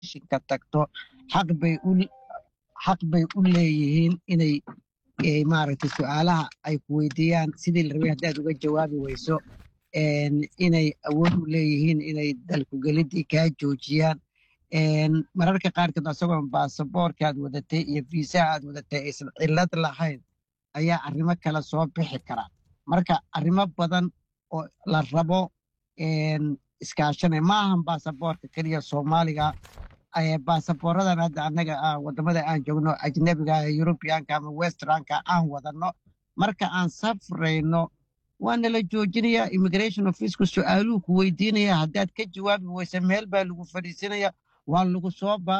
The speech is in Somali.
immigrationka tagto xaq bay u xaq bay u leeyihiin inay eh, maaragtay su-aalaha ay ku weydiiyaan sidii la rabay haddaad uga jawaabi weyso een, inay awood u leeyihiin inay dalkugelidii kaa joojiyaan een, mararka qaarkood asagoon baasaboorka aad wadatay iyo fiisaha aad wadatay aysan cillad lahayn ayaa arrimo kale soo bixi kara marka arrimo badan oo la rabo een, iskaashanay ma ahan baasaboorka keliya soomaaliga ee baasaboorradan hadda annaga ah wadamada aan joogno ajnabiga ee yurubiyaanka ama westranka aan wadano marka aan safrayno waa nala joojinaya immigration officku su-aaluhu ku weydiinaya haddaad ka jawaabi weysa meel baa lagu fadhiisinaya waa lagu soo baa